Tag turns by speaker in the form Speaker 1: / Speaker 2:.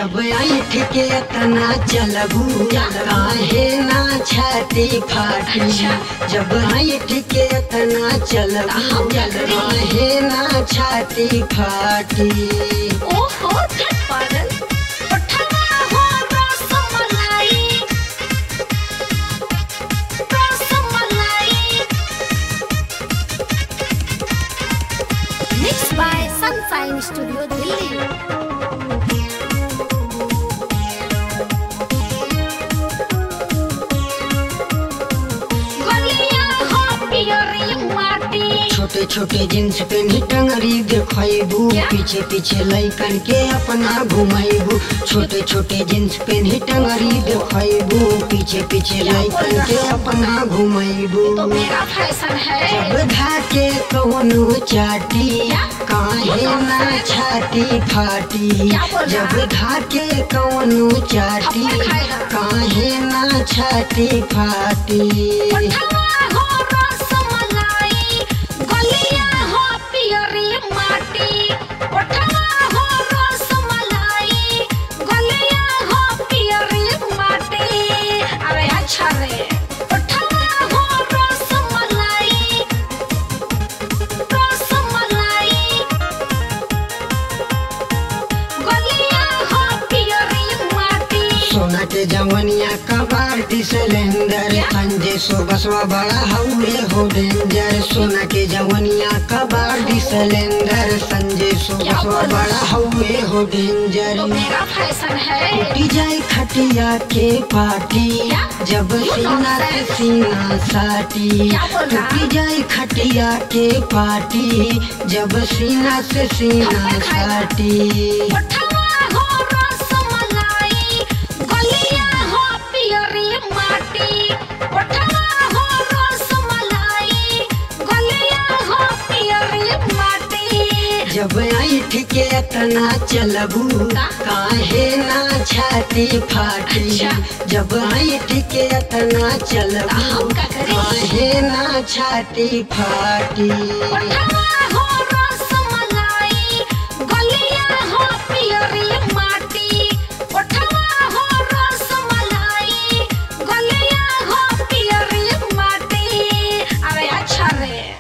Speaker 1: जब ऐठ के तना चलबू काहे ना छाती फाटी जब ऐठ के तना चलबू काहे ना छाती फाटी
Speaker 2: ओहो छठ पागल उठवा हो rasmalai rasmalai mix by Sunshine studio Delhi गलिया हो पियरी माटी
Speaker 1: छोटे छोटे जींस पेनी टंगरी देखबू पीछे पीछे लैकन के अपना घुमाइबू छोटे छोटे जींस पेनी टंगरी देखबू पीछे पीछे लैकन के अपना घुमाइबू
Speaker 2: तो मेरा फैशन है
Speaker 1: जब धाके कौनो चाटी काहे ना छाती फाटी जब धाके कौनो चाटी काहे ना छाती फाटी
Speaker 2: उठवा हो रसमलाई गलिया हो पियरी माटी उठवा हो रसमलाई गलिया हो पियरी माटी अरे अच्छा रे उठवा हो रसमलाई रसमलाई गलिया हो पियरी माटी
Speaker 1: सोना के जवनिया का बाल्टी सिलेंडर संजय सो बसवा बड़ा हउए हो डेंजर सोना के जवनिया का बाल्टी सिलेंडर संजय सो बसवा बड़ा हउए हो डेंजर
Speaker 2: तो मेरा फैशन है
Speaker 1: टूटी जाए खटिया के पाटी जब सीना से सीना साटी टूटी जाए खटिया के पाटी जब सीना से सीना साटी
Speaker 2: उठवा हो रसमलाई गलिया हो पियरी माटी उठवा हो रसमलाई गलिया हो पियरी माटी
Speaker 1: जब ऐठ के तना चलबू काहे ना छाती फाटी जब ऐठ के तना चलबू काहे ना छाती फाटी
Speaker 2: उठवा हो